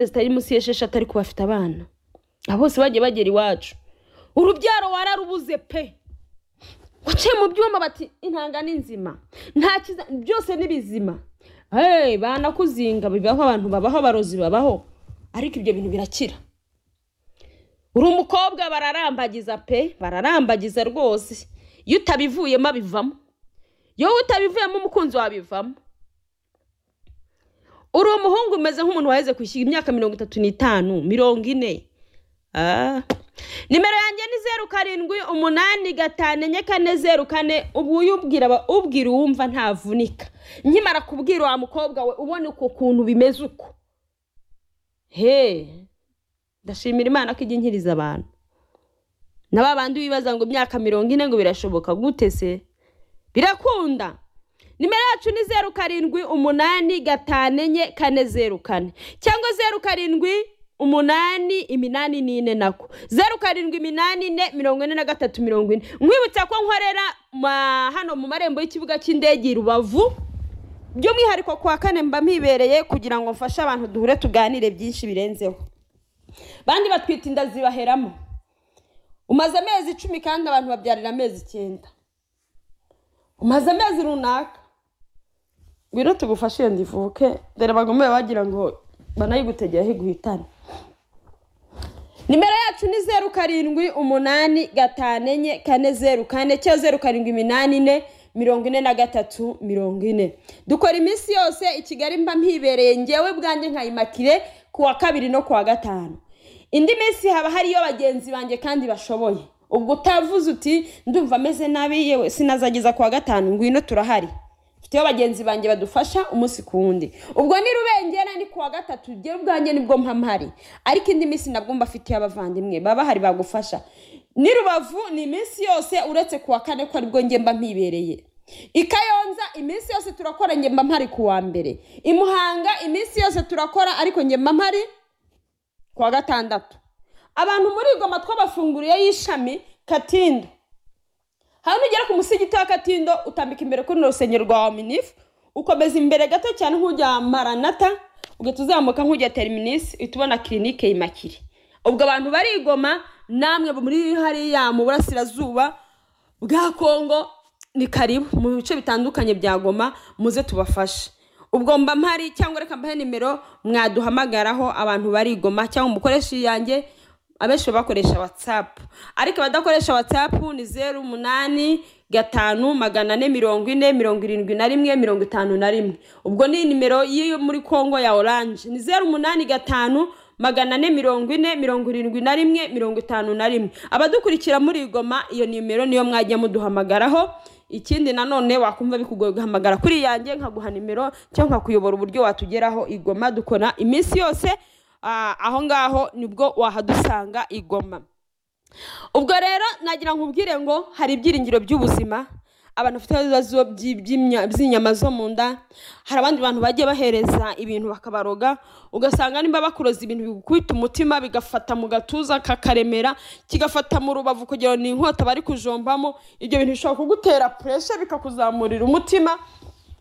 zitari munsi y'esheshatu ariko bafite abana abo bose bagiye bagera iwacu urubyaro wararubuze pe uciye mu byuma bati intanga ni nzima nta kiza byose ni bizima hey, banakuzinga bibaho abantu babaho abarozi babaho ariko ibyo bintu birakira uri umukobwa bararambagiza pe bararambagiza rwose iyo utabivuyemo abivamo iyo utabivuyemo umukunzi wabivamo uri umuhungu umeze nk'umuntu waheze kwishyura imyaka mirongo itatu n'itanu mirongo ine nimero yanjye ni zeru karindwi umunani gatanu enye kane zeru kane ubu uyubwira ubwira uwumva ntavunika nkimara kubwira wa mukobwa we ubona uko kuntu bimeze uko he ndashimira imana ko ijya inkiriza abantu na ba bandi wibaza ngo imyaka mirongo ine ngo birashoboka gute se birakunda nimero yacu ni zeru karindwi umunani gatanu enye kane zeru kane cyangwa zeru karindwi umunani iminani n'ine nako zeru karindwi iminani ine mirongo ine na gatatu mirongo ine nkwibutsa ko nkorera ma- hano mu marembo y'ikibuga cy'indege i rubavu by'umwihariko ku wa kane mba mpibereye kugira ngo mfashe abantu duhure tuganire byinshi birenzeho bandi batwita inda zibaheramo umaze amezi icumi kandi abantu babyarira amezi icyenda umaze amezi runaka ngwino tugufashe iyo ndivuke dore bagomeye bagira ngo banayigutegeraho iguhitane nimero yacu ni zeru karindwi umunani gatanu enye kane zeru kane cyangwa zeru karindwi iminani ine mirongo ine na gatatu mirongo ine dukora iminsi yose i kigali mba mpibereye ngewe bwanjye nka imakire ku wa kabiri no ku wa gatanu indi minsi haba hariyo bagenzi banjye kandi bashoboye ubwo utavuze uti ndumva ameze nabi yewe sinazageza ku wa gatanu ngwino turahari mfiteho bagenzi banjye badufasha umunsi ku wundi ubwo ni rubengera ni ku wa gatatu jyewe ubwanjye nibwo mpamhari ariko indi minsi nabwo mbafitiye abavandimwe baba bahari bagufasha ni rubavu ni iminsi yose uretse ku wa kane ko aribwo njye mba mpibereye i kayonza iminsi yose turakora njye mba mpari ku wa mbere i muhanga iminsi yose turakora ariko njye mba mpari ku wa gatandatu abantu muri igoma twabafunguriye y'ishami katindo hano ugera ku musigiti wa katindo utambika imbere kuri rusengero rwa waminifu ukomeza imbere gato cyane nk'ujya maranata ugahita uzamuka nk'ujya teriminisi uhita ubona kirinike yimakire ubwo abantu barigoma namwe muri hariya mu burasirazuba bwa kongo ni karibu mu bice bitandukanye bya goma muze tubafashe ubwo mba mpari cyangwa reka mbahe nimero mwaduhamagaraho abantu barigoma cyangwa umukoresha iyanjye abenshi bakoresha watsapu ariko abadakoresha watsapu ni zeru umunani gatanu magana ane mirongo ine mirongo irindwi na rimwe mirongo itanu na rimwe ubwo ni nimero y'iyo muri kongo ya oranje ni zeru umunani gatanu magana ane mirongo ine mirongo irindwi na rimwe mirongo itanu na rimwe abadukurikira muri igoma iyo nimero niyo mwajya muduhamagaraho ikindi nanone wakumva bikugoye guhamagara kuri yanjye nkaguha nimero cyangwa nkakuyobora uburyo watugeraho igoma dukora iminsi yose Ah, aho ngaho nibwo wahadusanga igoma ubwo rero nagira nkubwire ngo hari ibyiringiro by'ubuzima abantu bafite ibibazo by'i- by'imya- by'inyama zo mu nda hari abandi bantu bagiye bahereza ibintu bakabaroga ugasanga nimba bakuroza ibintu bigukubita umutima bigafata mu gatuza kakaremera kigafata mu rubavu kugira ngo ni inkota bari kujombamo ibyo bintu bishobora kugutera puresha bikakuzamurira umutima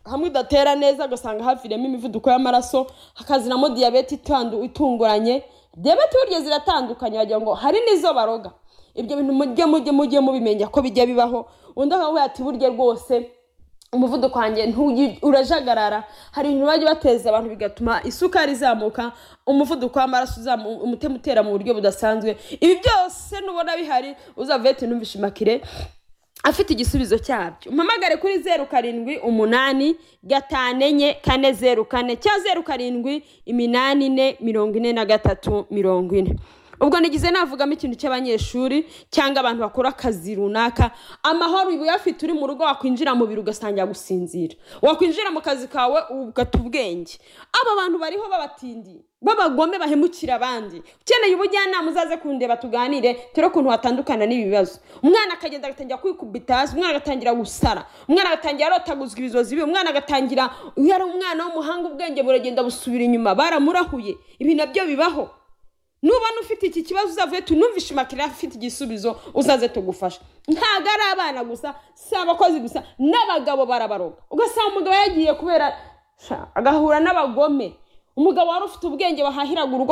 hamwe udatera neza ugasanga haviriyemo imivuduko y'amaraso hakazinamo diyabete itandu- itunguranye diyabete burya ziratandukanye wagira ngo hari n'izo baroga ibyo bintu mujye mujye mujye mubimenya ko bijya bibaho undi akavuga ati burya rwose umuvuduko wanjye ntuyi- urajagarara hari ibintu bajya bateza abantu bigatuma isukari izamuka umuvuduko w'amaraso uzamu- umutima utera mu buryo budasanzwe ibi byose nubona bihari uzava uhite numvishe imakire afite igisubizo cyabyo umpamagare kuri zeru karindwi umunani gatanu enye kane zeru kane cyangwa zeru karindwi iminani ine mirongo ine na gatatu mirongo ine ubwo nigize navugamo ikintu cy'abanyeshuri cyangwa abantu bakora akazi runaka amahoro uba uyafite uri mu rugo wakwinjira mu biro ugasangira gusinzira wakwinjira mu kazi kawe ugata ubwenge aba bantu bariho babatindiye b'abagome bahemukira abandi ukeneye ubujyanama uzaze kundeba tuganire turi ukuntu watandukana n'ibi bibazo umwana akagenda agatangira kwikubita hasi umwana agatangira gusara umwana agatangira arotaguzwa ibizozi biwe umwana agatangira iyo ari umwana w'umuhanga ubwenge buragenda busubira inyuma baramurahuye ibi nabyo bibaho nubona ufite iki kibazo uzavuye tunumvishe imakira afite igisubizo uzaze tugufasha ntabwo ari abana gusa si abakozi gusa n'abagabo barabaroga ugasanga umugabo yagiye kubera Sha, agahura n'abagome umugabo wari ufite ubwenge wahahiraga urugo